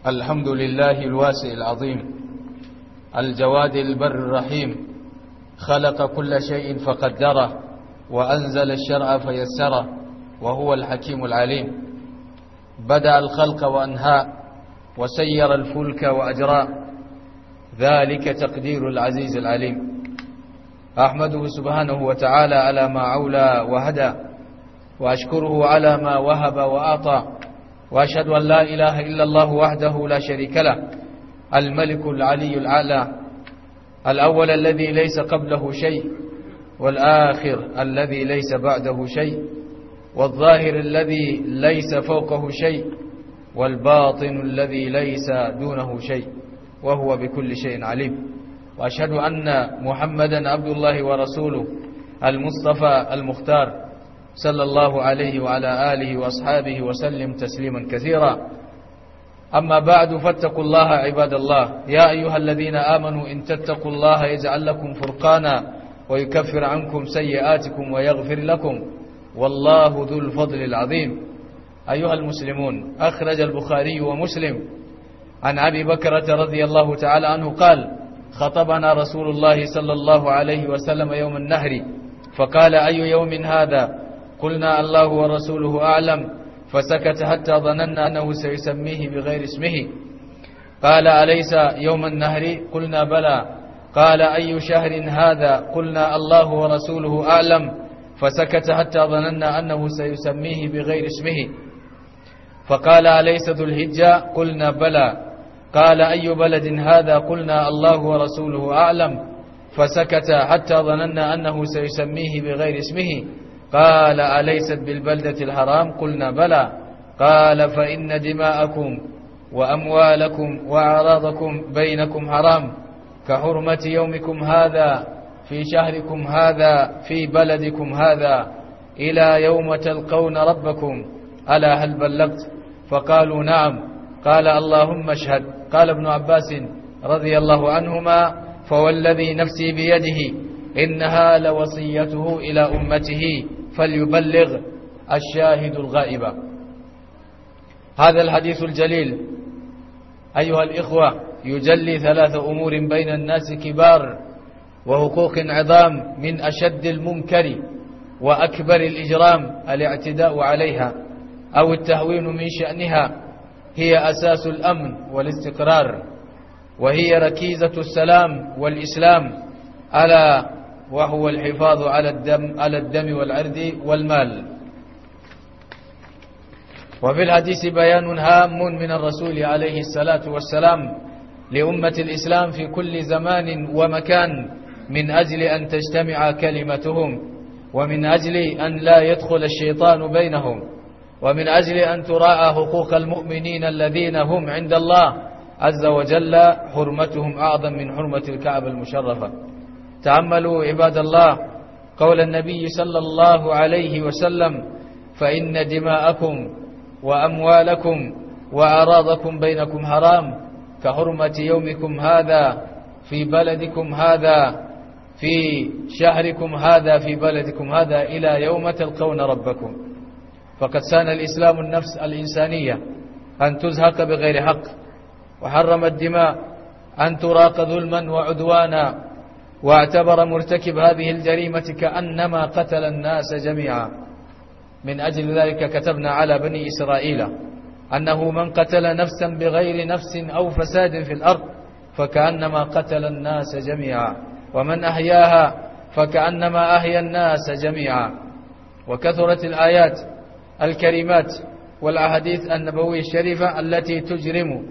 الحمد لله الواسع العظيم الجواد البر الرحيم خلق كل شيء فقدره وأنزل الشرع فيسره وهو الحكيم العليم بدأ الخلق وأنهاء وسير الفلك وأجراء ذلك تقدير العزيز العليم أحمده سبحانه وتعالى على ما عولى وهدى وأشكره على ما وهب وأعطى وأشهد أن لا إله إلا الله وحده لا شريك له الملك العلي الأعلى الأول الذي ليس قبله شيء والآخر الذي ليس بعده شيء والظاهر الذي ليس فوقه شيء والباطن الذي ليس دونه شيء وهو بكل شيء عليم وأشهد أن محمدا عبد الله ورسوله المصطفى المختار صلى الله عليه وعلى آله وأصحابه وسلم تسليما كثيرا أما بعد فاتقوا الله عباد الله يا أيها الذين آمنوا إن تتقوا الله يجعل لكم فرقانا ويكفر عنكم سيئاتكم ويغفر لكم والله ذو الفضل العظيم أيها المسلمون أخرج البخاري ومسلم عن أبي بكرة رضي الله تعالى عنه قال خطبنا رسول الله صلى الله عليه وسلم يوم النهر فقال أي يوم هذا قلنا الله ورسوله أعلم فسكت حتى ظننا أنه سيسميه بغير اسمه قال أليس يوم النهر قلنا بلى قال أي شهر هذا قلنا الله ورسوله أعلم فسكت حتى ظننا أنه سيسميه بغير اسمه فقال أليس ذو الهجة قلنا بلى قال أي بلد هذا قلنا الله ورسوله أعلم فسكت حتى ظننا أنه سيسميه بغير اسمه قال أليست بالبلدة الحرام قلنا بلى قال فإن دماءكم وأموالكم وأعراضكم بينكم حرام كحرمة يومكم هذا في شهركم هذا في بلدكم هذا إلى يوم تلقون ربكم ألا هل بلغت فقالوا نعم قال اللهم اشهد قال ابن عباس رضي الله عنهما فوالذي نفسي بيده إنها لوصيته إلى أمته فليبلغ الشاهد الغائب هذا الحديث الجليل أيها الإخوة يجلي ثلاث أمور بين الناس كبار وحقوق عظام من أشد المنكر وأكبر الإجرام الاعتداء عليها أو التهوين من شأنها هي أساس الأمن والاستقرار وهي ركيزة السلام والإسلام ألا وهو الحفاظ على الدم على الدم والعرض والمال وفي الحديث بيان هام من الرسول عليه الصلاة والسلام لأمة الإسلام في كل زمان ومكان من أجل أن تجتمع كلمتهم ومن أجل أن لا يدخل الشيطان بينهم ومن أجل أن تراعى حقوق المؤمنين الذين هم عند الله عز وجل حرمتهم أعظم من حرمة الكعبة المشرفة تأملوا عباد الله قول النبي صلى الله عليه وسلم فإن دماءكم وأموالكم وأراضكم بينكم حرام كحرمة يومكم هذا في بلدكم هذا في شهركم هذا في بلدكم هذا إلى يوم تلقون ربكم فقد سان الإسلام النفس الإنسانية أن تزهق بغير حق وحرم الدماء أن تراق ظلما وعدوانا واعتبر مرتكب هذه الجريمة كأنما قتل الناس جميعا من أجل ذلك كتبنا على بني إسرائيل أنه من قتل نفسا بغير نفس أو فساد في الأرض فكأنما قتل الناس جميعا ومن أحياها فكأنما أحيا الناس جميعا وكثرت الآيات الكريمات والأحاديث النبوية الشريفة التي تجرم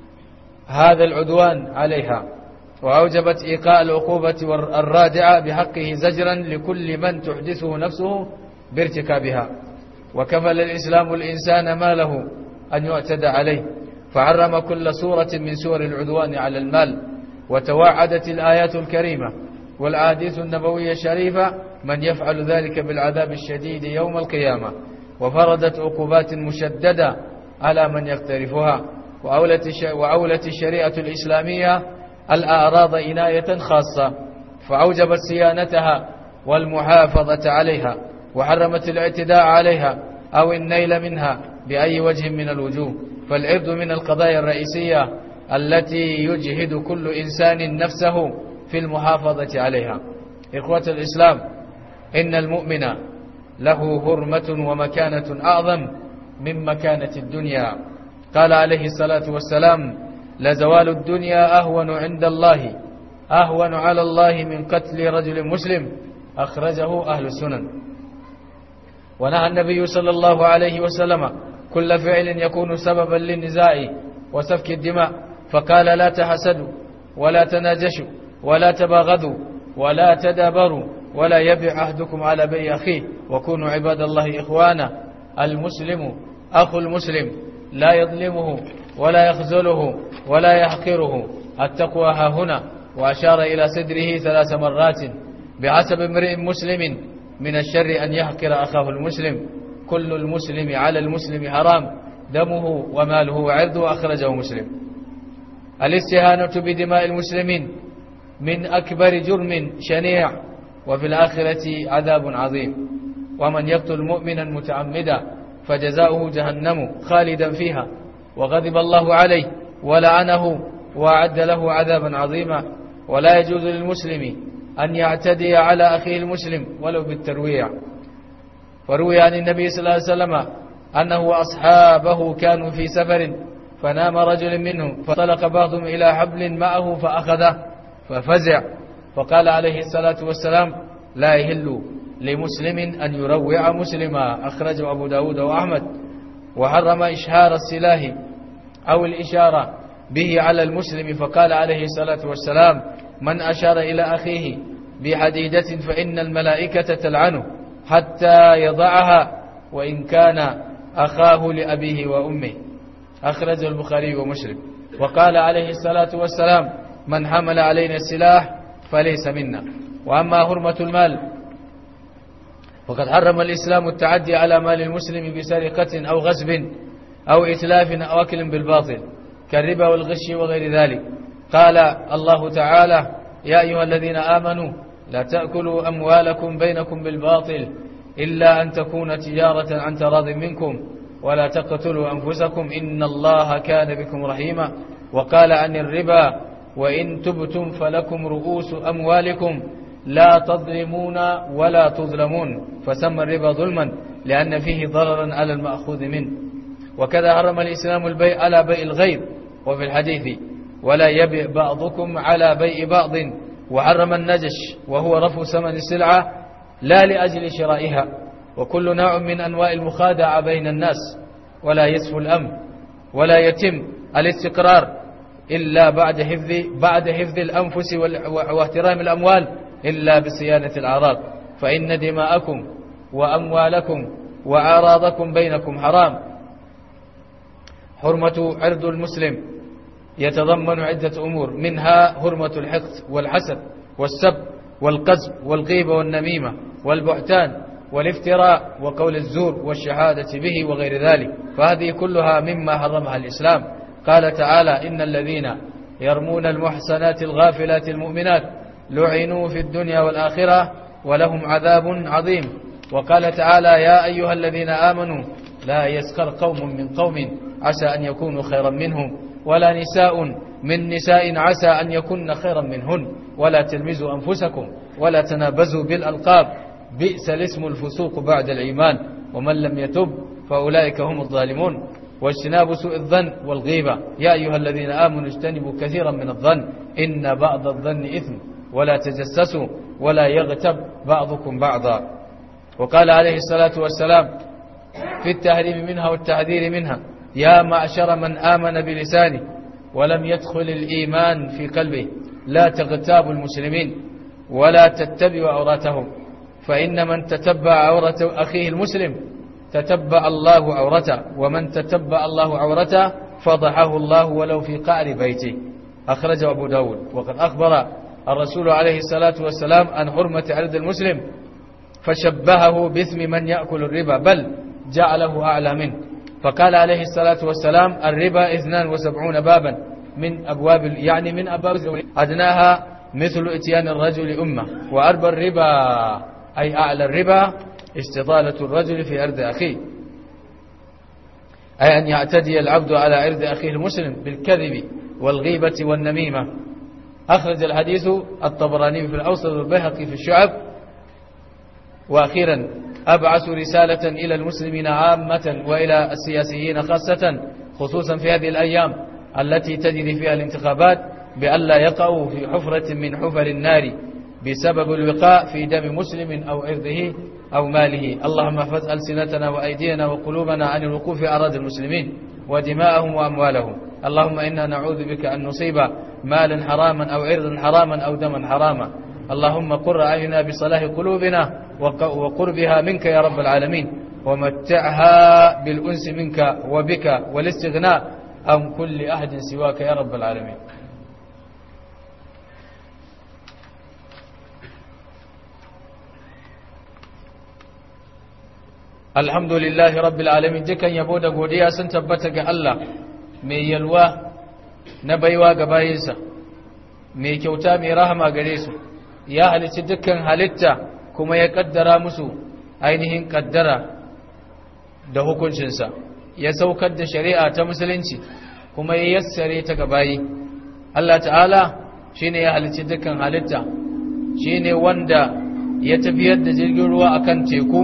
هذا العدوان عليها وأوجبت إيقاء العقوبة الرادعة بحقه زجرا لكل من تحدثه نفسه بارتكابها وكفل الإسلام الإنسان ما له أن يعتدى عليه فعرم كل صورة من سور العدوان على المال وتوعدت الآيات الكريمة والأحاديث النبوية الشريفة من يفعل ذلك بالعذاب الشديد يوم القيامة وفرضت عقوبات مشددة على من يقترفها وأولت الشريعة الإسلامية الأعراض عناية خاصة فأوجبت صيانتها والمحافظة عليها وحرمت الاعتداء عليها أو النيل منها بأي وجه من الوجوه فالعرض من القضايا الرئيسية التي يجهد كل إنسان نفسه في المحافظة عليها إخوة الإسلام إن المؤمن له هرمة ومكانة أعظم من مكانة الدنيا قال عليه الصلاة والسلام لزوال الدنيا أهون عند الله أهون على الله من قتل رجل مسلم أخرجه أهل السنن ونهى النبي صلى الله عليه وسلم كل فعل يكون سببا للنزاع وسفك الدماء فقال لا تحسدوا ولا تناجشوا ولا تباغضوا ولا تدابروا ولا يبع عهدكم على بيع أخيه وكونوا عباد الله إخوانا المسلم أخو المسلم لا يظلمه ولا يخذله ولا يحقره التقوى ها هنا وأشار إلى صدره ثلاث مرات بحسب امرئ مسلم من الشر أن يحقر أخاه المسلم كل المسلم على المسلم حرام دمه وماله وعرضه أخرجه مسلم الاستهانة بدماء المسلمين من أكبر جرم شنيع وفي الآخرة عذاب عظيم ومن يقتل مؤمنا متعمدا فجزاؤه جهنم خالدا فيها وغضب الله عليه ولعنه وأعد له عذابا عظيما ولا يجوز للمسلم أن يعتدي على أخيه المسلم ولو بالترويع وروي عن النبي صلى الله عليه وسلم أنه وأصحابه كانوا في سفر فنام رجل منهم فطلق بعضهم إلى حبل معه فأخذه ففزع فقال عليه الصلاة والسلام لا يهل لمسلم أن يروع مسلما أخرجه أبو داود وأحمد وحرم إشهار السلاح أو الإشارة به على المسلم فقال عليه الصلاة والسلام من أشار إلى أخيه بحديدة فإن الملائكة تلعنه حتى يضعها وإن كان أخاه لأبيه وأمه أخرجه البخاري ومسلم وقال عليه الصلاة والسلام من حمل علينا السلاح فليس منا وأما هرمة المال وقد حرم الإسلام التعدي على مال المسلم بسرقة أو غصب أو إتلاف أو أكل بالباطل كالربا والغش وغير ذلك قال الله تعالى يا أيها الذين آمنوا لا تأكلوا أموالكم بينكم بالباطل إلا أن تكون تجارة عن تراض منكم ولا تقتلوا أنفسكم إن الله كان بكم رحيما وقال عن الربا وإن تبتم فلكم رؤوس أموالكم لا تظلمون ولا تظلمون فسمى الربا ظلما لأن فيه ضررا على المأخوذ منه وكذا حرم الإسلام البيع على بيع الغير وفي الحديث ولا يبيع بعضكم على بيع بعض وحرم النجش وهو رفع ثمن السلعة لا لأجل شرائها وكل نوع من أنواع المخادعة بين الناس ولا يسفو الأمن ولا يتم الاستقرار إلا بعد حفظ بعد حفظ الأنفس واحترام الأموال إلا بصيانة الأعراض فإن دماءكم وأموالكم وأعراضكم بينكم حرام حرمة عرض المسلم يتضمن عدة أمور منها حرمة الحقد والحسد والسب والقذف والغيبة والنميمة والبهتان والافتراء وقول الزور والشهادة به وغير ذلك فهذه كلها مما حرمها الإسلام قال تعالى إن الذين يرمون المحسنات الغافلات المؤمنات لعنوا في الدنيا والآخرة ولهم عذاب عظيم وقال تعالى يا أيها الذين آمنوا لا يسخر قوم من قوم عسى أن يكونوا خيرا منهم ولا نساء من نساء عسى أن يكن خيرا منهن ولا تلمزوا أنفسكم ولا تنابزوا بالألقاب بئس الاسم الفسوق بعد الإيمان ومن لم يتب فأولئك هم الظالمون واجتناب سوء الظن والغيبة يا أيها الذين آمنوا اجتنبوا كثيرا من الظن إن بعض الظن إثم ولا تجسسوا ولا يغتب بعضكم بعضا وقال عليه الصلاة والسلام في التحريم منها والتحذير منها يا معشر من آمن بلسانه ولم يدخل الإيمان في قلبه لا تغتابوا المسلمين ولا تتبعوا عوراتهم فإن من تتبع عورة أخيه المسلم تتبع الله عورته ومن تتبع الله عورته فضحه الله ولو في قعر بيته أخرجه أبو داود وقد أخبر الرسول عليه الصلاة والسلام عن حرمة عرض المسلم فشبهه باسم من يأكل الربا بل جعله أعلى منه فقال عليه الصلاة والسلام الربا اثنان وسبعون بابا من أبواب يعني من أبواب أدناها مثل اتيان الرجل أمة وأربى الربا أي أعلى الربا استضالة الرجل في أرض أخيه أي أن يعتدي العبد على عرض أخيه المسلم بالكذب والغيبة والنميمة أخرج الحديث الطبراني في الأوسط والبيهقي في الشعب وأخيرا أبعث رسالة إلى المسلمين عامة وإلى السياسيين خاصة خصوصا في هذه الأيام التي تجري فيها الانتخابات بألا يقعوا في حفرة من حفر النار بسبب الوقاء في دم مسلم أو عرضه أو ماله اللهم احفظ ألسنتنا وأيدينا وقلوبنا عن الوقوف في أراضي المسلمين ودماءهم وأموالهم اللهم إنا نعوذ بك أن نصيب مالا حراما أو عرضا حراما أو دما حراما اللهم قر أعيننا بصلاح قلوبنا وقربها منك يا رب العالمين ومتعها بالأنس منك وبك والاستغناء عن كل أحد سواك يا رب العالمين alhamdulillahi rabbil alamin dukan yabo da godiya sun tabbata ga Allah mai yalwa na baiwa ga bayinsa mai kyauta mai rahama gare su ya halicci dukkan halitta kuma ya kaddara musu ainihin kaddara da hukuncinsa ya saukar da shari'a ta musulunci kuma ya yassare ta ga bayi Allah ta'ala shine ya halicci dukkan halitta shine wanda ya tafiyar da jirgin ruwa akan teku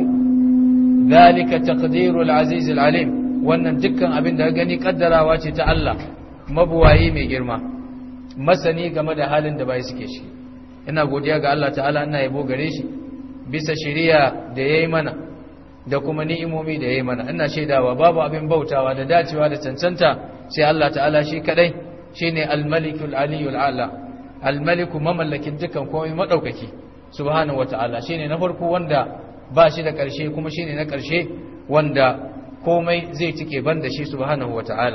ذلك تقدير العزيز العليم wannan dukkan abin da gani kaddarawa ce ta Allah mabuwayi mai girma masani game da halin da bai suke shi ina godiya ga Allah ta'ala ina yabo gare shi bisa shari'a da yayi mana da kuma ni'imomi da yayi mana ina shaidawa babu abin bautawa da dacewa da cancanta sai Allah ta'ala shi kadai shine al-malikul aliyul ala al-maliku mamallakin dukkan komai madaukaki subhanahu wata'ala shine na farko wanda ba shi da ƙarshe kuma shi ne na ƙarshe wanda komai zai cike ban da shi subhanahu wa ta'ala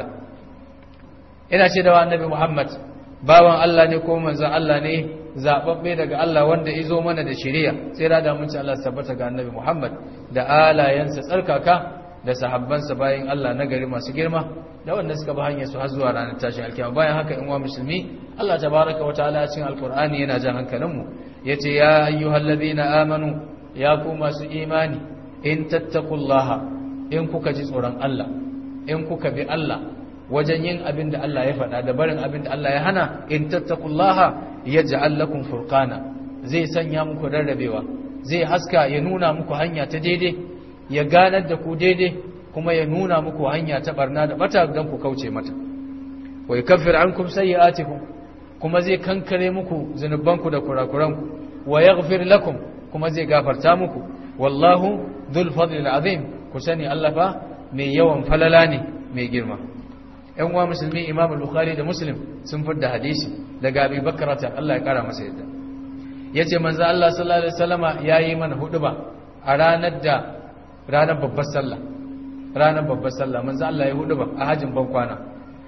ina ce da wa annabi muhammad bawan Allah ne ko manzan Allah ne zaɓaɓɓe daga Allah wanda ya zo mana da shiriya sai da mun ci Allah tabbata ga annabi muhammad da alayensa tsarkaka da sahabbansa bayan Allah na gari masu girma da wanda suka bi hanyar su har zuwa ranar tashin alkiyama bayan haka in wa musulmi Allah tabaraka wa ta'ala cikin alqur'ani yana jan hankalinmu yace ya ayyuhallazina amanu ya ku masu imani in tattakullaha in kuka ji tsoron Allah in kuka bi Allah wajen yin abin da Allah ya faɗa da barin abin da Allah ya hana in tattakullaha yaj'al lakum furqana zai sanya muku rarrabewa zai haska ya nuna muku hanya ta daidai ya ganar da ku daidai kuma ya nuna muku hanya ta barna da bata don ku kauce mata wa yukaffir ankum sayyi'atikum kuma zai kankare muku zunubanku da kurakuranku wa yaghfir lakum kuma zai gafarta muku wallahu dhul fadli azim ku sani Allah fa mai yawan falala ne mai girma ƴan uwa musulmi Imam Bukhari da Muslim sun fidda hadisi daga Abi Bakr ta Allah ya kara masa yadda yace manzo Allah sallallahu alaihi wasallama yayi mana huduba a ranar da ranar babbar sallah ranar babbar sallah manzo Allah ya huduba a hajin ban kwana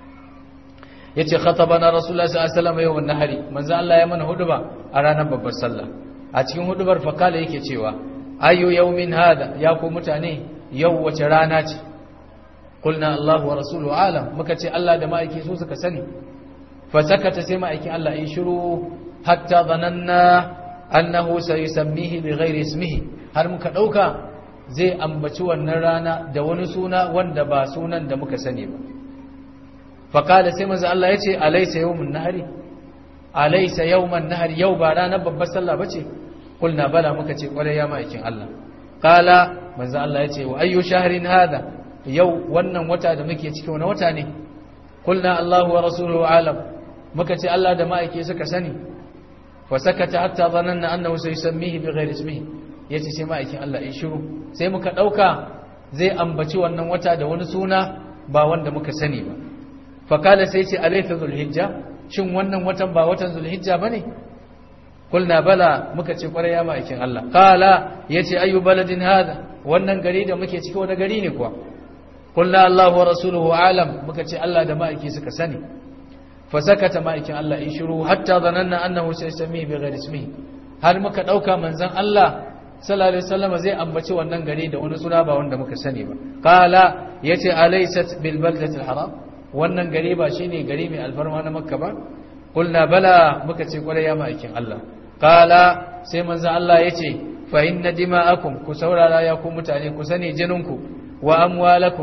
yace khatabana rasulullahi sallallahu alaihi wasallam yawm nahari manzo Allah ya mana huduba a ranar babbar sallah a cikin hudubar fakala yake cewa ayu yawmin hada ya ku mutane yau wace rana ce qulna Allah wa rasuluhu alam muka ce Allah da ma'aiki su suka sani fa sakata sai ma'aikin Allah yi shiru hatta zananna annahu sayusammihi bighairi ismihi har muka dauka zai ambaci wannan rana da wani suna wanda ba sunan da muka sani ba fakala sai manzo Allah yace alaysa yawmun nahari alaysa yawman nahar yau ba ranar babbar sallah bace kulna bala muka ce kwarai ya ma'aikin Allah qala manzo Allah yace wa ayyu shahrin hada yau wannan wata da muke ciki wani wata ne kulna Allahu wa rasuluhu alam muka ce Allah da ma'aiki suka sani fa sakata hatta dhananna annahu sayusammihi bighairi ismihi yace sai ma'aikin Allah ya shiru sai muka dauka zai ambaci wannan wata da wani suna ba wanda muka sani ba fa kala sai ce alaysa zulhijja shin wannan watan ba watan zulhijja bane kulna bala muka ce kwarai ya ma'aikin Allah qala yace ayu baladin hada wannan gari da muke ciki wani gari ne kuwa kulna Allah wa rasuluhu alam muka ce Allah da ma'aiki suka sani fa sakata ma'aikin Allah in shiru hatta zananna annahu saysami bi ghairi ismihi har muka dauka manzon Allah sallallahu alaihi wasallam zai ambaci wannan gari da wani suna ba wanda muka sani ba qala yace alaysat bil baldati al haram wannan gari ba shine gari mai alfarma na makka ba kulna bala muka ce kwarai ya ma'aikin Allah qala sai manzon Allah yace fa inna dima'akum ku saurara ya ku mutane ku sani jininku wa amwalakum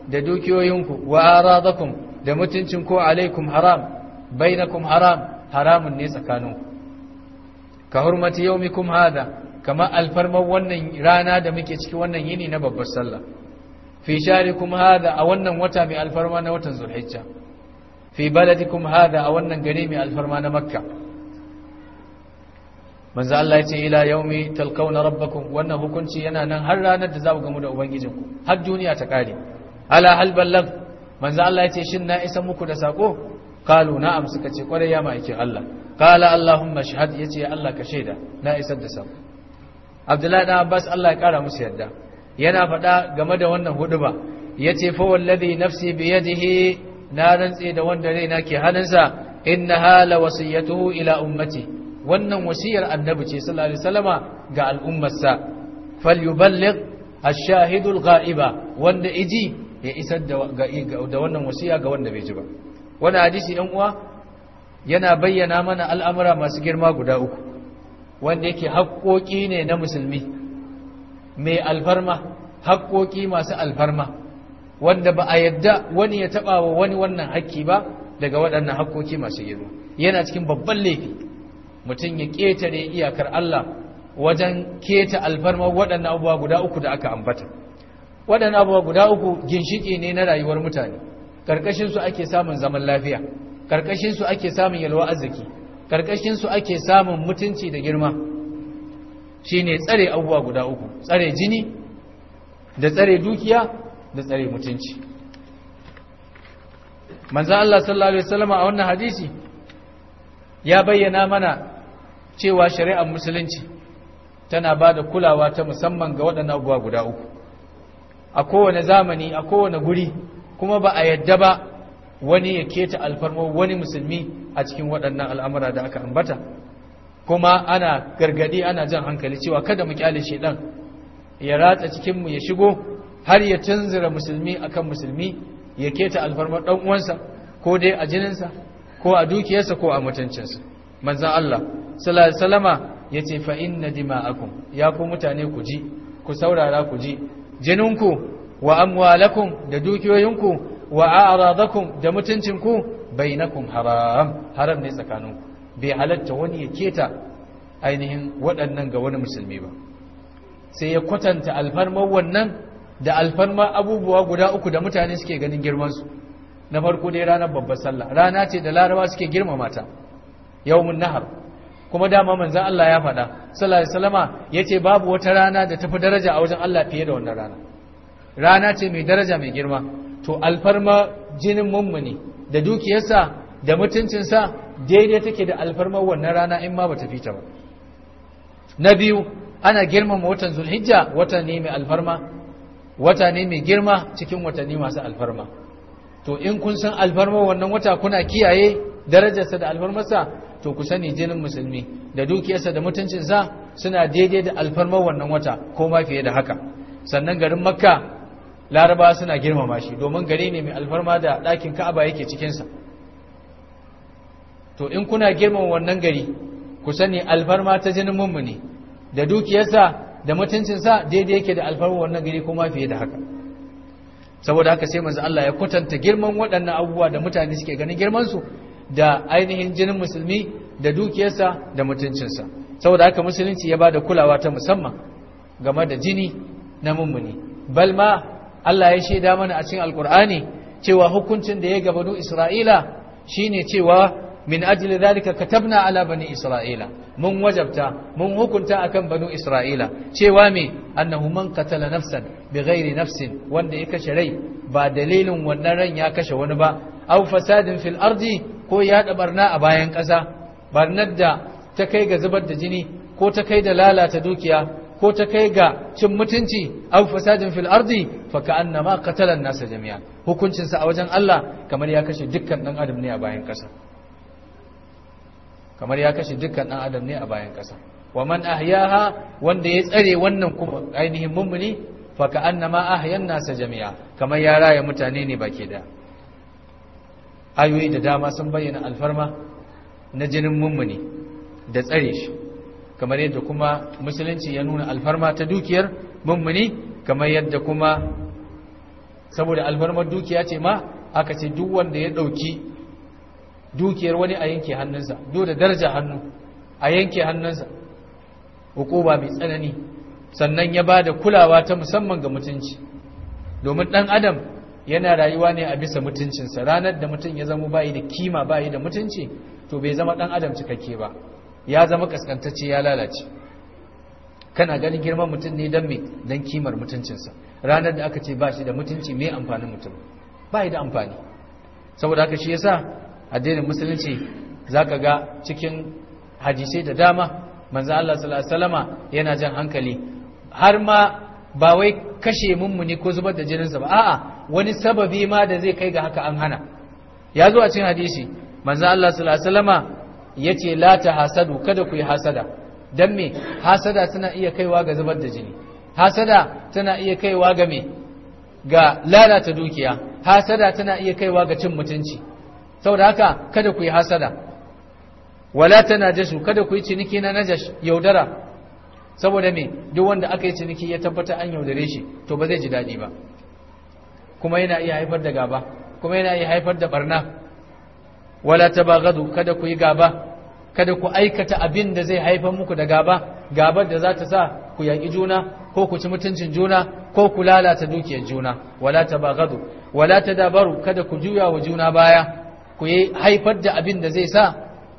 da dukiyoyinku wa aradakum da mutuncin ko alaikum haram bainakum haram haramun ne tsakaninku ka hurmati yaumikum hada kama alfarman wannan rana da muke ciki wannan yini na babbar sallah fi sharikum hada a wannan wata mai alfarma na watan zulhijja fi baladikum hada a wannan gari mai alfarma na makka manzo Allah ya ce ila yaumi talqauna rabbakum wannan hukunci yana nan har ranar da za ku gamu da ubangijinku har duniya ta kare ala hal ballag manzo Allah ya ce shin na isa muku da sako qalu na'am suka ce kwarai ya ma'aikin Allah qala allahumma shahad yace Allah ka shaida na isar da sako Abdullahi dan Abbas Allah ya kara musu yadda yana faɗa game da wannan huduba yace fa wallazi nafsi bi yadihi na rantse da wanda raina ke hannunsa innaha la wasiyatuhu ila ummati wannan wasiyar annabi ce sallallahu alaihi wasallama ga al'ummarsa falyuballigh ash-shahidul ghaiba wanda iji ya isar da da wannan wasiya ga wanda bai ji ba wannan hadisi ɗan uwa yana bayyana mana al'amura masu girma guda uku wanda yake haƙoƙi ne na musulmi mai alfarma haƙoƙi masu alfarma wanda ba a yadda wani ya taɓa wa wani wannan haƙƙi ba daga waɗannan haƙoƙi masu girma yana cikin babban laifi mutum ya ƙetare iyakar Allah wajen keta alfarma waɗannan abubuwa guda uku da aka ambata waɗannan abubuwa guda uku ginshiƙi ne na rayuwar mutane ƙarƙashinsu ake samun zaman lafiya ƙarƙashinsu ake samun yalwa arziki ƙarƙashinsu ake samun mutunci da girma shine tsare abubuwa guda uku tsare jini da tsare dukiya da tsare mutunci manzo Allah sallallahu alaihi wasallam a wannan hadisi ya bayyana mana cewa shari'ar musulunci tana ba da kulawa ta musamman ga waɗannan abubuwa guda uku a kowane zamani a kowane guri kuma ba a yadda ba wani ya keta alfarmo wani musulmi a cikin waɗannan al'amura da aka ambata kuma ana gargadi ana jan hankali cewa kada mu kyale shedan ya ratsa cikinmu ya shigo har ya tunzura musulmi akan musulmi ya keta alfarmar ɗan uwansa ko dai a jininsa ko a dukiyarsa ko a mutuncinsa manzan Allah sallallahu alaihi wasallama yace fa inna dima'akum ya ku mutane ku ji ku saurara ku ji jininku wa amwalakum da dukiyoyinku wa a'radakum da mutuncinku bainakum haram haram ne tsakaninku bai halatta wani ya keta ainihin waɗannan ga wani musulmi ba sai ya kwatanta alfarmar wannan da alfarmar abubuwa guda uku da mutane suke ganin girmansu na farko dai ranar babbar sallah rana ce da laraba suke girmama ta yawmun nahar kuma dama manzon Allah ya faɗa sallallahu alaihi wasallama yace babu wata rana da tafi daraja a wajen Allah fiye da wannan rana rana ce mai daraja mai girma to alfarma jinin mummuni da dukiyarsa da mutuncinsa daidai take da alfarmar wannan rana in ma bata fita ba na biyu ana girmama watan zulhijja wata ne mai alfarma wata ne mai girma cikin watanni masu alfarma to in kun san alfarmar wannan wata kuna kiyaye darajarsa da alfarmarsa to ku sani jinin musulmi da dukiyarsa da mutuncinsa suna daidai da alfarmar wannan wata ko ma fiye da haka sannan garin makka laraba suna girmama shi domin gari ne mai alfarma da ɗakin ka'aba yake cikinsa to in kuna girmama wannan gari ku sani alfarma ta jinin mummuni da dukiyarsa da mutuncinsa daidai yake da alfarma wannan gari ko ma fiye da haka saboda haka sai manzo Allah ya kwatanta girman waɗannan abubuwa da mutane suke ganin girman su da ainihin jinin musulmi da dukiyarsa da mutuncinsa saboda haka musulunci ya bada kulawa ta musamman game da jini na mummuni bal ma Allah ya shaida mana a cikin alkur'ani cewa hukuncin da ya gabanu Isra'ila shine cewa min ajli dhalika katabna ala bani Isra'ila mun wajabta mun hukunta akan banu Isra'ila cewa me annahu man qatala nafsan bighairi nafsin wanda ya kashe rai ba dalilin wannan ran ya kashe wani ba aw fasadin fil ardi ko ya da barna a bayan ƙasa barnar da ta kai ga zubar da jini ko ta kai da lalata dukiya ko ta kai ga cin mutunci aw fasadin fil ardi fa ka'annama qatala an-nasa jami'a hukuncin sa a wajen Allah kamar ya kashe dukkan dan adam ne a bayan ƙasa kamar ya kashe dukkan dan adam ne a bayan ƙasa wa man ahyaha wanda ya tsare wannan kuma ainihin mummuni fa ka'annama ahyan nasa jami'a kamar ya raya mutane ne baki da ayoyi da dama sun bayyana alfarma na jinin mummuni da tsare shi kamar yadda kuma musulunci ya nuna alfarma ta dukiyar mummuni kamar yadda kuma saboda albarmar dukiya ce ma aka ce duk wanda ya ɗauki dukiyar wani a yanke hannunsa duk da daraja hannu a yanke hannunsa hukuma mai tsanani sannan ya ba da kulawa ta musamman ga mutunci domin ɗan adam yana rayuwa ne a bisa mutuncinsa ranar da mutum ya zama bayi da kima bayi da mutunci to bai zama ɗan adam cikakke ba ya zama kaskantacce ya lalace kana ganin girman mutum ne don me don kimar mutuncinsa ranar da aka ce ba shi da mutunci mai amfanin mutum ba da amfani saboda haka shi yasa addinin musulunci zaka ga cikin hadisai da dama manzo Allah sallallahu alaihi wasallama yana jan hankali har ma ba wai kashe mummuni ko zubar da jininsa ba a'a wani sababi ma da zai kai ga haka an hana ya zo a cikin hadisi manzo Allah sallallahu alaihi wasallama yace la ta hasadu kada ku yi hasada dan me hasada tana iya kaiwa ga zubar da jini hasada tana iya kaiwa ga me ga lalata dukiya hasada tana iya kaiwa ga cin mutunci saboda haka kada ku yi hasada wala tanajashu kada ku yi ciniki na najash yaudara saboda me duk wanda aka yi ciniki ya tabbata an yaudare shi to ba zai ji daɗi ba kuma yana iya haifar da gaba kuma yana iya haifar da barna wala tabaghadu kada ku yi gaba kada ku aikata abin da zai haifar muku da gaba gabar da za ta sa ku yaƙi juna ko ku ci mutuncin juna ko ku lalata dukiyar juna wala tabaghadu wala tadabaru kada ku juya wa juna baya ku yi haifar da abin da zai sa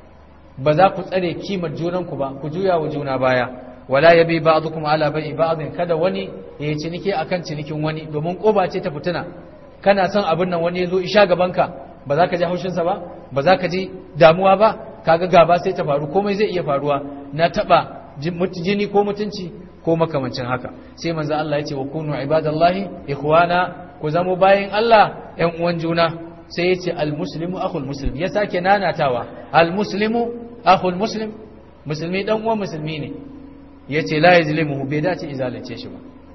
ba za ku tsare kimar junanku ba ku juya wa juna baya wala yabi ba'dukum ala bai'i ba'din kada wani ya yi ciniki akan cinikin wani domin koba ce ta fitina kana son abin nan wani ya zo isha gabanka ba za ka ji haushinsa ba ba za ka ji damuwa ba kaga gaba sai ta faru komai zai iya faruwa na taba jini ko mutunci ko makamancin haka sai manzo Allah ya ce wa kunu ibadallahi ikhwana ku zamo bayin Allah ƴan uwan juna sai ya ce almuslimu akhul muslim ya sake nanatawa almuslimu akhul muslim musulmi dan uwan musulmi ne ya ce la yazlimuhu bai dace izalunce shi ba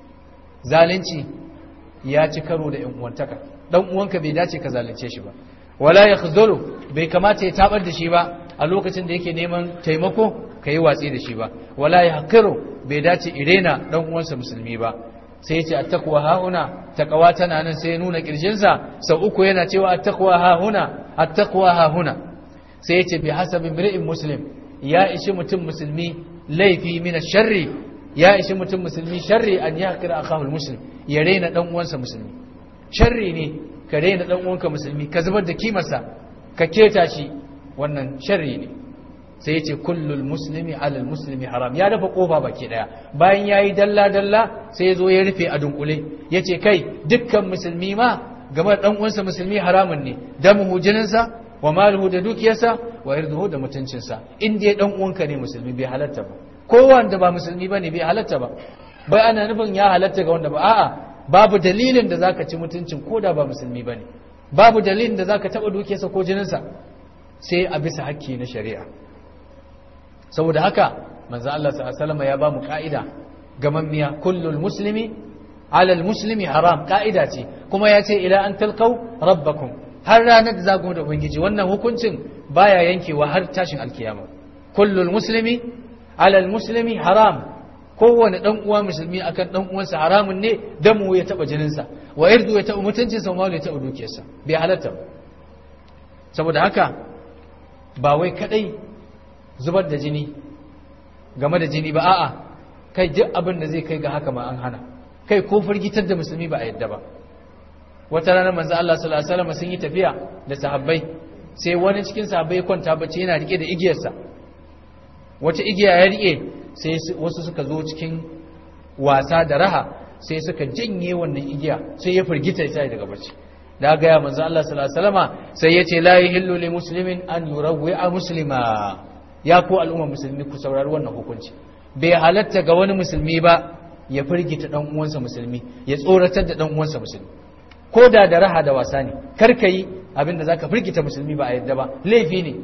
zalunci ya ci karo da ƴan uwantaka dan uwanka bai dace ka zalunce shi ba wala yakhzuru bai kamata ya tabar da shi ba a lokacin da yake neman taimako ka yi watsi da shi ba wala ya hakiru bai dace irena dan uwansa musulmi ba sai yace attaqwa hauna taqwa tana nan sai ya nuna kirjinsa sau uku yana cewa attaqwa hauna attaqwa hauna sai yace bi hasabi imri'in muslim ya ishi mutum musulmi laifi min sharri ya ishi mutum musulmi sharri an yaqira akahu muslim ya rena dan uwansa musulmi sharri ne ka rena dan uwanka musulmi ka zubar da kimarsa ka keta shi wannan sharri ne sai ya ce kullul muslimi alal muslimi haram ya dafa kofa baki daya bayan ya yi dalla-dalla sai ya zo ya rufe a dunkule ya ce kai dukkan musulmi ma game da uwansa musulmi haramun ne damuhu jininsa wa maluhu da dukiyarsa wa irduhu da mutuncinsa in dai dan uwanka ne musulmi bai halatta ba ko wanda ba musulmi bane bai halatta ba bai ana nufin ya halatta ga wanda ba a'a babu dalilin da zaka ci mutuncin ko da ba musulmi bane babu dalilin da zaka taba dukiyarsa ko jininsa sai a bisa hakki na shari'a saboda haka manzo Allah sallallahu ya ba mu ka'ida gamammiya kullul muslimi alal muslimi haram ka'ida ce kuma ya ce ila an talqau rabbakum har ranar da za ku da ubangiji wannan hukuncin baya yankewa har tashin alkiyama kullul muslimi alal muslimi haram kowane dan uwa musulmi akan dan uwansa haramun ne damu ya taba jininsa wa irdu ya taba mutuncinsa wa ya taba dukiyarsa bai halatta saboda haka ba wai kadai zubar da jini game da jini ba a'a kai duk abin da zai kai ga haka ma an hana kai ko firgitar da musulmi ba a yadda ba wata rana manzo Allah sallallahu alaihi wasallam sun yi tafiya da sahabbai sai wani cikin sahabbai kwanta bacci yana rike da igiyarsa wata igiya ya rike sai wasu suka zo cikin wasa da raha sai suka janye wannan igiya sai ya firgita ya sai daga bacci da ga ya manzo Allah sallallahu alaihi wasallama sai ya ce la yahillu li muslimin an yurawwi'a muslima ya ko al'umma musulmi ku saurari wannan hukunci bai halatta ga wani musulmi ba ya firgita dan uwansa musulmi ya tsoratar da dan uwansa musulmi ko da da raha da wasa ne kar ka yi abinda zaka firgita musulmi ba a yadda ba laifi ne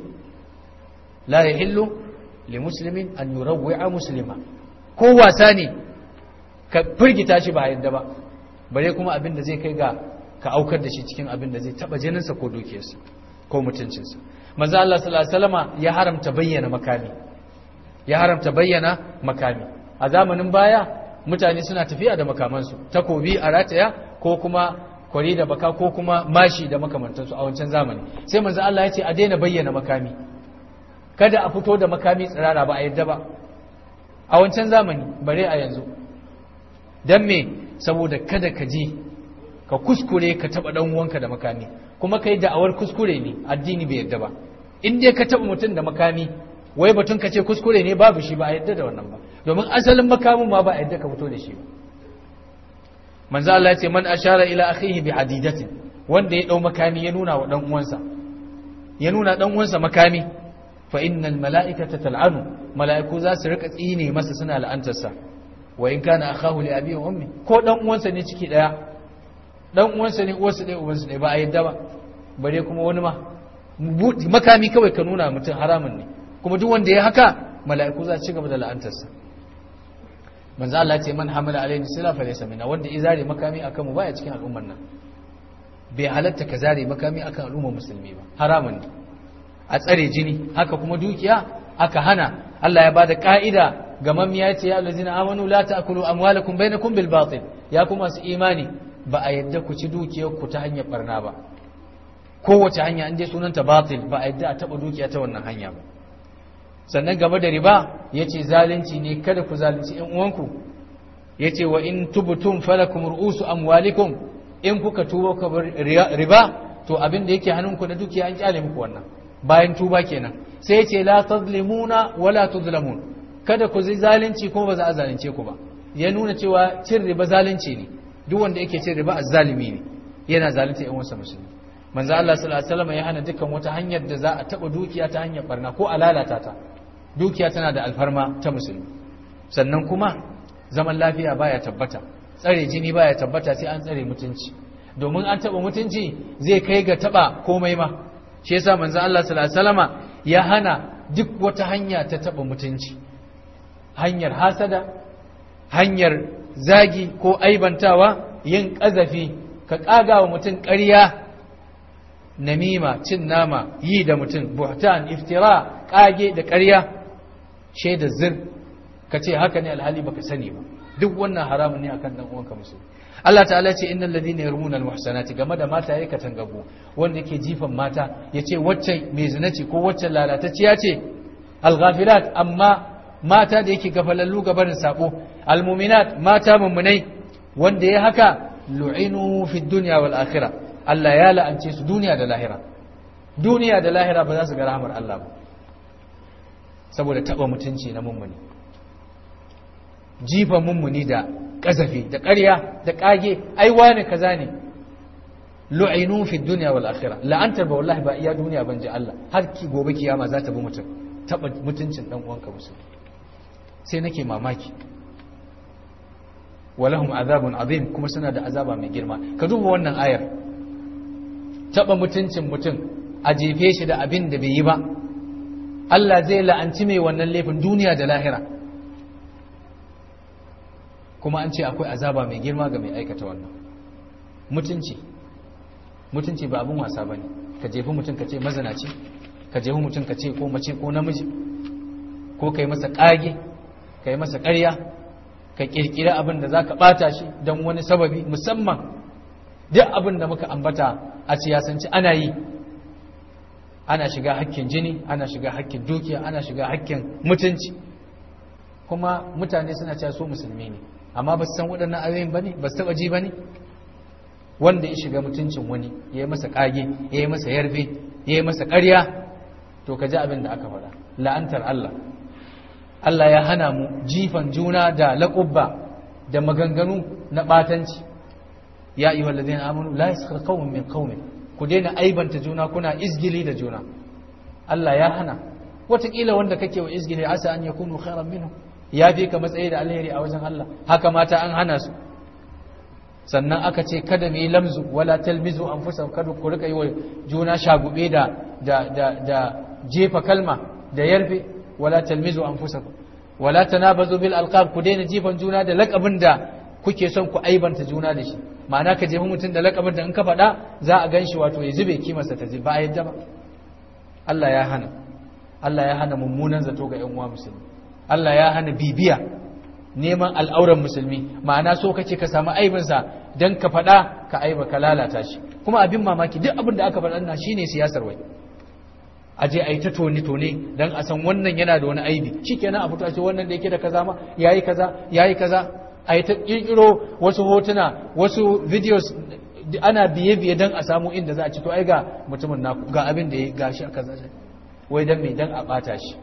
la yahillu li muslimin an yurawwi'a muslima ko wasa ne ka firgita shi ba a yadda ba bare kuma abinda zai kai ga ka aukar da shi cikin abin da zai taba jininsa ko dukiyarsa ko mutuncinsa manzo Allah sallallahu alaihi wasallama ya haramta bayyana makami ya haramta bayyana makami a zamanin baya mutane suna tafiya da makamansu takobi a rataya ko kuma kwari da baka ko kuma mashi da makamantansu a wancan zamani sai manzo Allah ya ce a daina bayyana makami kada a fito da makami tsirara ba a yadda ba a wancan zamani bare a yanzu dan me saboda kada ka je ka kuskure ka taba dan uwanka da makami kuma kai da'awar kuskure ne addini bai yadda ba in dai ka taba mutum da makami wai batun ka ce kuskure ne babu shi ba a yadda da wannan ba domin asalin makamin ma ba a yadda ka fito da shi ba manzo Allah ya ce man ashara ila akhihi bi hadidatin wanda ya dau makami ya nuna wa dan uwansa ya nuna dan uwansa makami fa innal mala'ikata tal'anu mala'iku za su rika tsine masa suna la'antarsa wa in kana akhahu li abi wa ummi ko dan uwansa ne ciki daya dan uwansa ne uwarsa ɗaya uwansa ɗaya ba a yadda ba bare kuma wani ma makami kawai ka nuna mutum haramun ne kuma duk wanda ya haka mala'iku za su ci gaba da la'antarsa manzo Allah ce man hamala alaihi sila fa laysa minna wanda izare makami akan mu baya cikin al'ummar nan bai halatta ka zare makami akan al'ummar musulmi ba haramun ne a tsare jini haka kuma dukiya aka hana Allah ya bada ka'ida ga mamiya ce ya allazina amanu la ta'kulu amwalakum bainakum bil batil ya kuma su imani ba a yadda ku ci dukiyar ku ta hanyar barna ba kowace hanya in dai sunanta batil ba a yadda a taba dukiya ta wannan hanya ba sannan game da riba ya ce zalunci ne kada ku zalunci ‘yan uwanku ya ce wa in tubutun falakum ru'usu amwalikum in kuka tuba ka riba to abin da yake hannunku na dukiya an kyale muku wannan bayan tuba kenan sai ya ce la tazlimuna wala tuzlamun kada ku zai zalunci kuma ba za a zalunce ku ba ya nuna cewa cin riba zalunci ne duk wanda yake cin riba azzalimi ne yana zalunta ‘yan uwansa musulmi manzo Allah sallallahu alaihi wasallam ya hana dukkan wata hanyar da za a taba dukiya ta hanyar barna ko a lalata ta dukiya tana da alfarma ta musulmi sannan kuma zaman lafiya baya tabbata tsare jini baya tabbata sai an tsare mutunci domin an taba mutunci zai kai ga taba komai ma shi yasa manzo Allah sallallahu alaihi wasallama ya hana duk wata hanya ta taba mutunci hanyar hasada hanyar zagi ko aibantawa yin kazafi ka kaga wa mutum ƙarya namima cin nama yi da mutum buhtan iftira kage da ƙarya shaida zir ka ce haka ne alhali baka sani ba duk wannan haramun ne akan dan uwanka musulmi Allah ta'ala ce innal ladina yarmuna almuhsanati game da mata yake tangago wanda yake jifan mata yace wacce mai zina ce ko wacce lalatacciya ce alghafilat amma mata da yake gafalallu gabarin sabo almuminat mata mummunai wanda ya haka lu'inu fid dunya wal akhirah Allah ya la'ance su duniya da lahira duniya da lahira ba za su ga rahmar Allah ba saboda taba mutunci na mummuni jifa mummuni da kazafi da ƙarya da ƙage ai wani kaza ne lu'inu fi dunya wal akhirah la'antar ba wallahi ba iya duniya ban ji Allah har ki gobe kiyama za ta bi mutum taba mutuncin dan uwanka musulmi sai nake mamaki walahum azabun azim kuma suna da azaba mai girma ka duba wannan ayar taba mutuncin mutum a jefe shi da abin da bai yi ba Allah zai la'anci mai wannan laifin duniya da lahira kuma an ce akwai azaba mai girma ga mai aikata wannan mutunci mutunci ba abin wasa bane ka jefi mutum ka ce mazanaci ka jefi mutum ka ce ko mace ko namiji ko kai masa kage kai masa ƙarya ka kirkiri abin da zaka bata shi don wani sababi musamman duk abin da muka ambata a siyasanci ana yi ana shiga hakkin jini ana shiga hakkin dukiya ana shiga hakkin mutunci kuma mutane suna cewa su musulmi ne amma ba su san waɗannan ayoyin ba ne ba su taɓa ji ba ne wanda ya shiga mutuncin wani ya yi masa ƙage ya yi masa yarfe ya yi masa ƙarya to ka ji abin da aka faɗa la'antar Allah Allah ya hana mu jifan juna da laƙubba da maganganu na ɓatanci ya yi wallazi na amanu la yaskar qaumun min qaumin ku daina aibanta juna kuna izgili da juna Allah ya hana wataƙila wanda kake wa izgili asa an yakunu khairan minhu ya fi ka matsayi da alheri a wajen Allah haka mata an hana su sannan aka ce kada mu yi lamzu wala talmizu anfusakum kada ku rika yi wa juna shagube da da da da jefa kalma da yarfe wala talmizu anfusakum wala tanabazu bil alqab ku daina jifan juna da lakabin da kuke son ku aibanta juna da shi ma'ana ka jefa mutum da lakabin da in ka faɗa za a gan shi wato ya zube kimarsa ta ba a yadda ba Allah ya hana Allah ya hana mummunan zato ga ƴan uwa musulmi Allah ya hana bibiya neman al'auran musulmi ma'ana so kake ka samu aibinsa dan ka faɗa ka aiba ka lalata shi kuma abin mamaki duk abin da aka faɗa na shine siyasar wai a je a yi ta tone-tone don a san wannan yana da wani aibi shi kenan a fito a ce wannan da yake da kaza ma ya yi kaza ya yi kaza a yi ta ƙirƙiro wasu hotuna wasu videos ana biye-biye don a samu inda za a ci to ai ga mutumin naku ga abin da ya ga shi a kaza wai don mai don a ɓata shi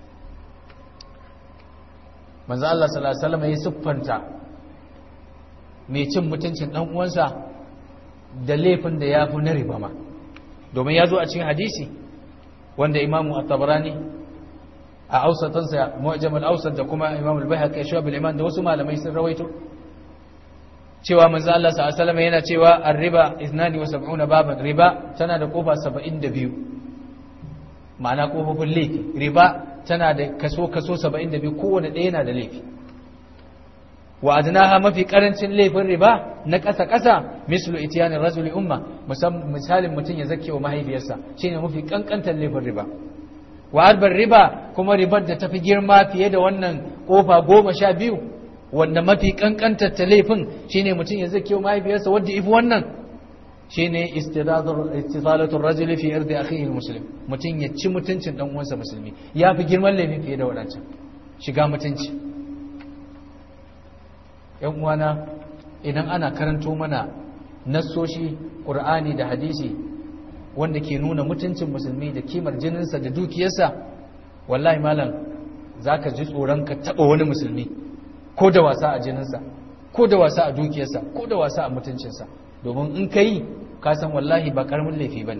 manzo Allah sallallahu alaihi wasallam ya siffanta mai cin mutuncin dan uwansa da laifin da ya fi na riba ma domin ya zo a cikin hadisi wanda imamu at-tabarani a ausatansa mu'jam al-awsat da kuma imamu al-baihaqi shu'ab al-iman da wasu malamai sun rawaito cewa manzo Allah sallallahu alaihi wasallam yana cewa ar-riba 72 baban riba tana da kofa 72 ma'ana kofofin laifi riba tana da kaso kaso 72 kowanne ɗaya yana da laifi wa adnaha mafi karancin laifin riba na ƙasa ƙasa mislu itiyanin rajuli umma misalin mutum ya zake wa mahaifiyarsa shine mafi kankantar laifin riba wa arbar riba kuma ribar da tafi girma fiye da wannan kofa goma sha biyu wanda mafi kankantar ta laifin shine mutum ya zake wa mahaifiyarsa wadda ifi wannan shine istidalatul rajuli fi irdi akhihi muslim mutum ya ci mutuncin dan uwansa musulmi ya fi girman laifin fiye da wadancan shiga mutunci yan uwana idan ana karanto mana nassoshi ƙur'ani da hadisi wanda ke nuna mutuncin musulmi da kimar jininsa da dukiyarsa wallahi malam za ka ji tsoron ka taɓa wani musulmi ko da wasa a jininsa ko da wasa a dukiyarsa ko da wasa a mutuncinsa domin in ka yi ka san wallahi ba ƙaramin laifi ba ne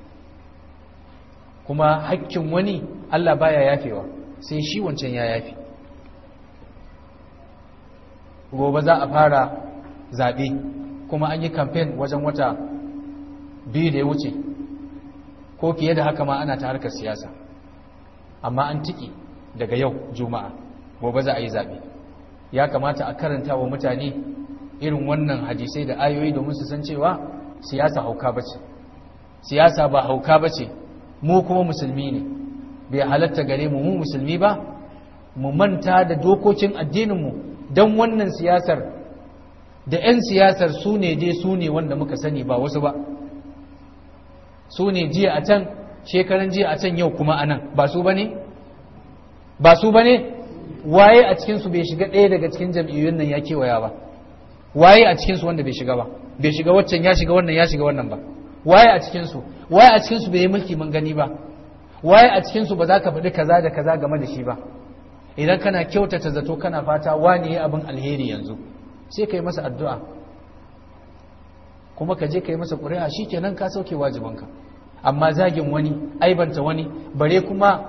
kuma hakkin wani allah baya yafewa sai shi wancan ya yafe gobe za a fara zaɓe kuma an yi kamfen wajen wata biyu da ya wuce ko fiye da haka ma ana ta harkar siyasa amma an tiki daga yau juma'a gobe za a yi zaɓe ya kamata a karanta wa mutane irin wannan hadisai da ayoyi domin su san cewa siyasa hauka bace siyasa ba hauka bace mu kuma musulmi ne bai halatta gare mu mu musulmi ba mu manta da dokokin addininmu don wannan siyasar da 'yan siyasar su ne dai su ne wanda muka sani ba wasu ba su ne jiya a can shekaran jiya a can yau kuma a nan ba su ba ne? ba su ba ne? waye a cikinsu bai shiga ɗaya daga cikin jam'iyyun nan ya kewaya ba waye a cikinsu wanda bai shiga ba bai shiga waccan ya shiga wannan ya shiga wannan ba waye a cikinsu waye a cikinsu bai yi mulki mun gani ba waye a cikinsu ba za ka faɗi kaza da kaza game da shi ba idan kana kyautata zato kana fata wani ya abin alheri yanzu sai ka yi masa addu'a kuma ka je ka yi masa ƙuri'a shi kenan ka sauke wajibanka amma zagin wani aibanta wani bare kuma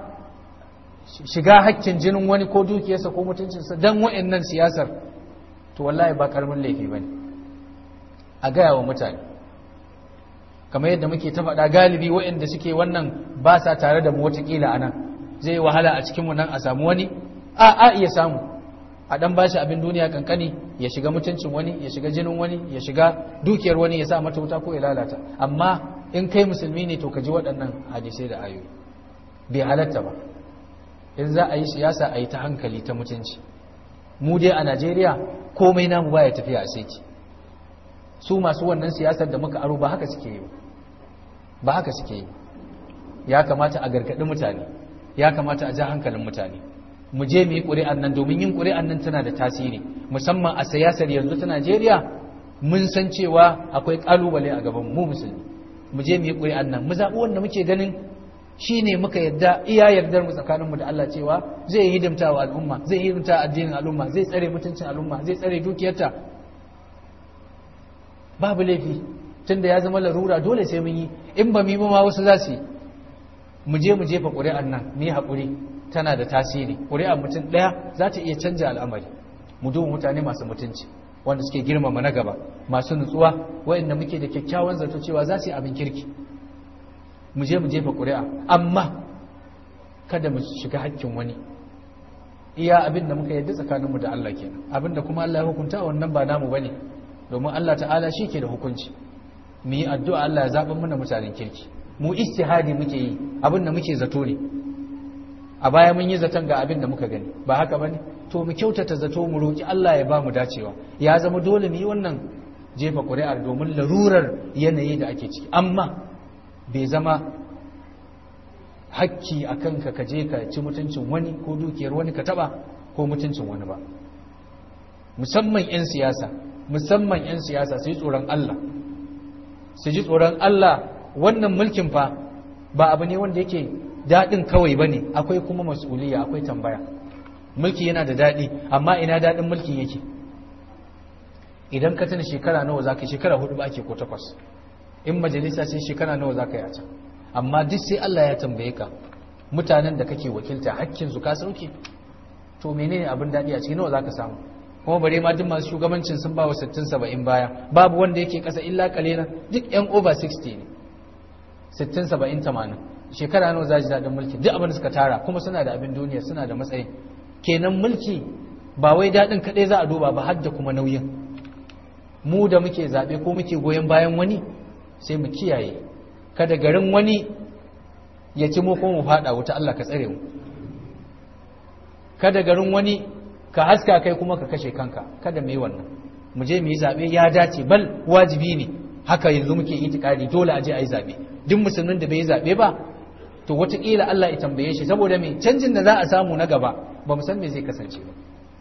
shiga hakkin jinin wani ko dukiyarsa ko mutuncinsa don wa'annan siyasar to wallahi ba karamin laifi ba ne a gaya wa mutane kamar yadda muke ta faɗa galibi wa'anda suke wannan ba sa tare da mu watakila a nan zai yi wahala a cikinmu nan a samu wani a a iya samu a dan bashi abin duniya kankani ya shiga mutuncin wani ya shiga jinin wani ya shiga dukiyar wani ya sa mata wuta ko ya lalata amma in kai musulmi ne to ka ji waɗannan hadisai da ayoyi bai halatta ba in za a yi siyasa a yi ta hankali ta mutunci mu dai a najeriya komai namu baya tafiya a seti su masu wannan siyasar da muka aro ba haka suke yi ba haka suke yi ya kamata a gargaɗi mutane ya kamata a ja hankalin mutane mu je mu yi ƙuri'an nan domin yin ƙuri'an nan tana da tasiri musamman a siyasar yanzu ta Najeriya mun san cewa akwai ƙalubale a gaban mu musulmi mu je mu yi ƙuri'an nan mu zaɓi wanda muke ganin shi ne muka yadda iya yardar mu tsakaninmu da Allah cewa zai yi hidimta wa al'umma zai yi hidimta addinin al'umma zai tsare mutuncin al'umma zai tsare dukiyarta babu laifi tunda ya zama larura dole sai mun yi in ba mu yi ba ma wasu za su yi mu je mu jefa ƙuri'an nan mu yi haƙuri tana da tasiri ƙuri'ar mutum ɗaya za ta iya canja al'amari mu duba mutane masu mutunci wanda suke girmama na gaba masu nutsuwa waɗanda muke da kyakkyawan zato cewa za su yi abin kirki mu je mu jefa ƙuri'a amma kada mu shiga hakkin wani iya abin da muka yadda tsakaninmu da Allah kenan abin da kuma Allah ya hukunta wannan ba namu bane domin Allah ta'ala shi ke da hukunci mu yi addu'a Allah ya zaɓa mana mutanen kirki mu istihadi muke yi abin da muke zato ne a baya mun yi zaton ga abin da muka gani ba haka bane to mu kyautata zato mu roki Allah ya ba mu dacewa ya zama dole mu yi wannan jefa ƙuri'ar domin larurar yanayi da ake ciki amma bai zama hakki a kanka ka je ka ci mutuncin wani ko dukiyar wani ka taba ko mutuncin wani ba musamman 'yan siyasa musamman 'yan siyasa su yi tsoron Allah su ji tsoron Allah wannan mulkin fa ba abu ne wanda yake daɗin kawai ba ne akwai kuma mas'uliya akwai tambaya mulki yana da daɗi amma ina daɗin mulkin yake idan ka tana shekara nawa za ka shekara hudu ba ake ko takwas in majalisa sai shekara nawa za ka yi a can amma duk sai Allah ya tambaye ka mutanen da kake wakilta hakkin su ka sauke to menene abin daɗi a cikin nawa za ka samu kuma bare ma duk masu shugabancin sun ba wa 60 70 baya babu wanda yake kasa illa kalilan duk yan over 60 ne 60 70 80 shekara nawa za ji daɗin mulki duk abin da suka tara kuma suna da abin duniya suna da matsayi kenan mulki ba wai daɗin kaɗai za a duba ba har da kuma nauyin mu da muke zaɓe ko muke goyon bayan wani sai mu kiyaye kada garin wani ya ci mu ko mu faɗa wuta Allah ka tsare mu kada garin wani ka haska kai kuma ka kashe kanka kada mu yi wannan mu je mu yi zaɓe ya dace bal wajibi ne haka yanzu muke itikadi dole a je a yi zaɓe duk musulmin da bai yi zaɓe ba to wataƙila Allah ya tambaye shi saboda me canjin da za a samu na gaba ba mu san me zai kasance ba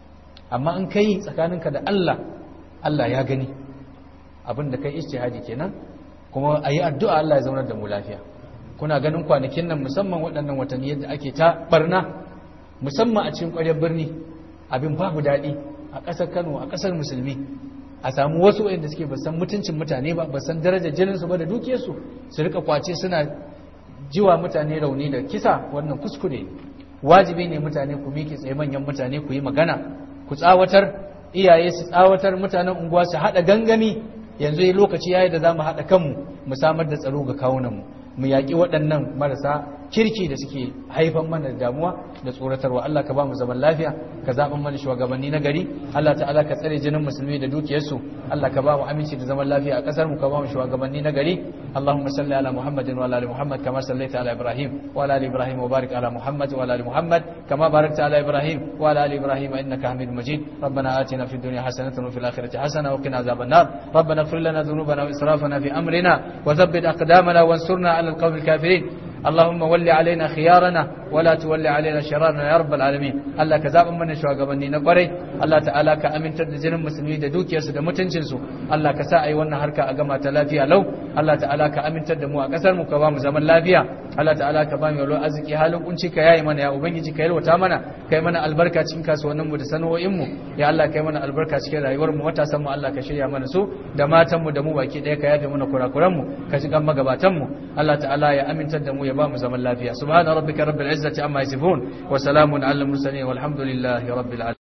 amma in kai tsakaninka da Allah Allah ya gani abin da kai ijtihadi kenan kuma a yi addu'a Allah ya zaunar da mu lafiya kuna ganin kwanakin nan musamman waɗannan watanni yadda ake ta barna musamman a cikin ƙwaryar birni abin babu daɗi a ƙasar Kano a ƙasar musulmi a samu wasu waɗanda suke ba san mutuncin mutane ba ba san darajar jininsu ba da dukiyarsu su rika kwace suna jiwa mutane rauni da kisa wannan kuskure wajibi ne mutane ku miƙe tsaye manyan mutane ku yi magana ku tsawatar iyaye su tsawatar mutanen unguwa su haɗa gangami yanzu yi lokaci yayi da za mu haɗa kanmu mu samar da tsaro ga kawunanmu mu yaƙi waɗannan marasa kirki da suke haifan mana da damuwa da tsoratarwa Allah ka ba mu zaman lafiya ka zaɓan mana shugabanni na gari Allah ta'ala ka tsare jinin musulmi da dukiyarsu Allah ka ba mu aminci da zaman lafiya a ƙasar mu ka ba mu shugabanni na gari Allahumma salli ala Muhammadin wa ala ali Muhammad kama sallaita ala Ibrahim wa ala ali Ibrahim wa barik ala Muhammad wa ala ali Muhammad kama barakta ala Ibrahim wa ala ali Ibrahim innaka Hamidum Majid ربنا آتنا في الدنيا حسنة وفي الآخرة حسنة وقنا عذاب النار ربنا اغفر لنا ذنوبنا وإسرافنا في أمرنا وثبت أقدامنا وانصرنا على القوم الكافرين اللهم ول علينا خيارنا ولا تول علينا شرارنا يا رب العالمين الله كذاب من shugabanni na kwarai Allah ta'ala ka amintar da jinin musulmi da dukiyarsu da mutuncinsu Allah ka sa ai wannan harka a gama ta lafiya lau Allah ta'ala ka amintar da mu a kasar mu ka ba mu zaman lafiya Allah ta'ala ka ba mu yalo arziki halin kunci ka yayi mana ya ubangiji ka yalwata mana kai mana albarka cikin kasuwannin mu da sana'o'in mu ya Allah kai mana albarka cikin rayuwar mu matasan mu Allah ka shirya mana su da matan mu da mu baki daya ka yafe mana kurakuran mu ka shiga magabatan mu Allah ta'ala ya amintar da mu ya ba mu zaman lafiya subhana rabbika rabbil izzati amma yasifun wa salamun alal mursalin walhamdulillahi rabbil alamin